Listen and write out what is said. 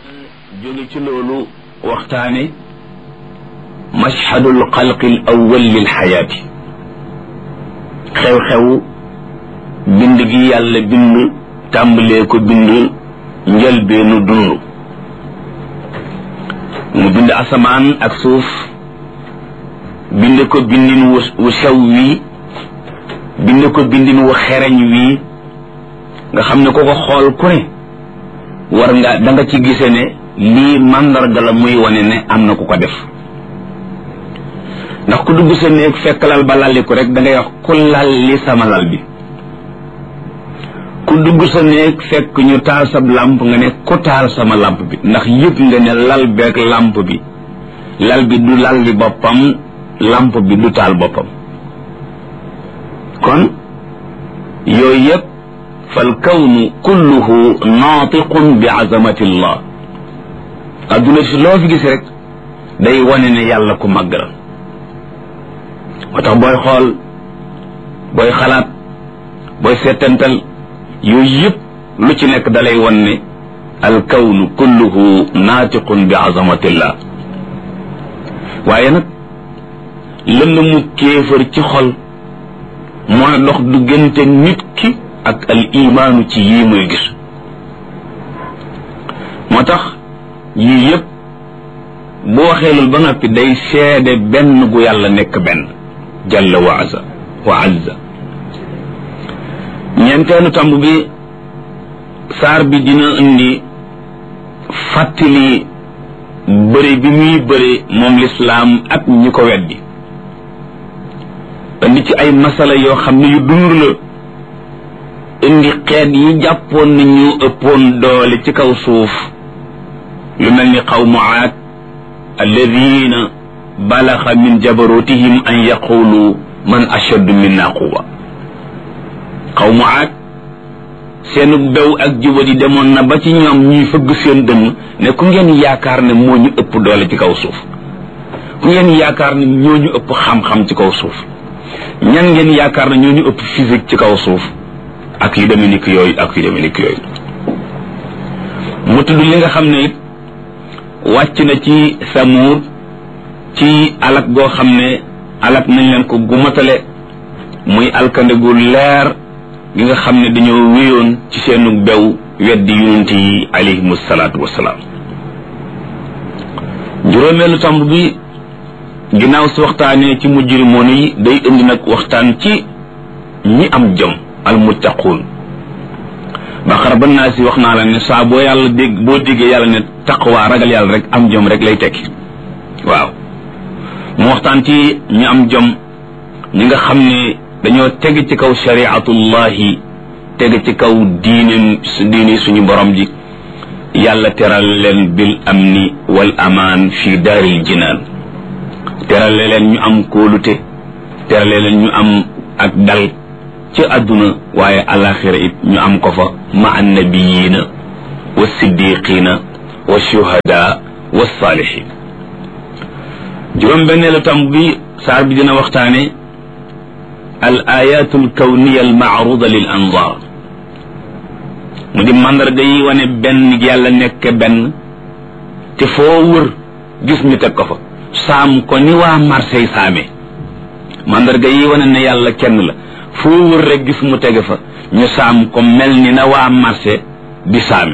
jóge ci loolu waxtaane mashhadul xalqi al awwal lil xayaati xew-xew bind gi yàlla bind tàmbalee ko bind njëlbeenu dund mu bind asamaan ak suuf bind ko bindin wu sew wii bind ko bindin wu xereñ wii nga xam ne ko ko xool ku ne war nga da nga ci gise ne lii màndarga la muy wane ne am na ku ko def ndax ku dugg sa néeg fekk lal ba lalliku rek da ngay wax ku lal li sama lal bi ku dugg sa néeg fekk ñu taal sab làmp nga ne ku taal sama làmp bi ndax yëg nga ne lal beeg làmp bi lal bi du lal li boppam làmp bi du taal boppam kon yooyu yëpp fal kawnu kulluhu naatiqun bi azamati llah adduna si loo fi gis rek day wane ne yàlla ku màgg la moo tax booy xool booy xalaat booy seetantal yooyu yëpp lu ci nekk dalay wan ne al kawnu kulluhu naatiqun bi azamatillah waaye nag lënd mu kéefër ci xol mooy dox diggante nit ki ak al imaanu ci yii muy gis moo tax yii yëpp bu waxee loolu ba noppi day seede benn gu yàlla nekk benn jalla wa azza wa azza ñeenteelu tomb bi saar bi dina indi fàttali bëri bi muy bëri moom lislaam ak ñi ko weddi indi ci ay masala yoo xam ne yu dund la indi xeet yi jàppoon na ñu ëppoon doole ci kaw suuf lu mel ni qawmu aad alladina balaxa min jabarutihim an yaqulu man ashaddu minna quwa qawmu aad seenu bew ak jubadi demoon na ba ci ñoom ñuy fëgg seen dënn ne ku ngeen yaakaar ne moo ñu ëpp doole ci kaw suuf ku ngeen yaakaar ne ñoo ñu ëpp xam-xam ci kaw suuf ñan ngeen yaakaar ne ñoo ñu ëpp physique ci kaw suuf ak yu demee ni ki yooyu ak yu demee ni ki yooyu mu tudd li nga xam ne it wàcc na ci samuud ci alak goo xam ne alak nañ leen ko gumatale muy alkande gu leer gi nga xam ne dañoo wéyoon ci seenu bew weddi yonent yi alayhimu salaatu wassalaam juróomeelu tomb bi ginnaaw si waxtaanee ci mujrimoon yi day indi nag waxtaan ci ñi am jom almuttaquun baqara ba naa si wax naa la ne saa boo yàlla dégg boo déggee yàlla ne taqwa ragal yàlla rek am jom rek lay tekki waaw mu waxtaan ci ñi am jom ñi nga xam ne dañoo teg ci kaw shariatullahi teg ci kaw diine diine suñu borom ji yàlla teral leen bil amni wal amaan fi daaril jinaan terale leen ñu am kóolute terale leen ñu am ak dal ci àdduna waaye alaxira it ñu am ko fa ma annabiyiina wa siddiqiina wa shuhada wa saalihin juróom benneelu tam bi saar bi dina waxtaane al ayatu al kawniya al maaruda lil anzar mu di mandarga yi wane benn yàlla nekk benn te foo wër gis ñu teg ko fa saam ko ni waa Marseille saame mandarga yi wane ne yàlla kenn la foo wër rek gis mu tege fa ñu saam ko mel ni na waa marché di saame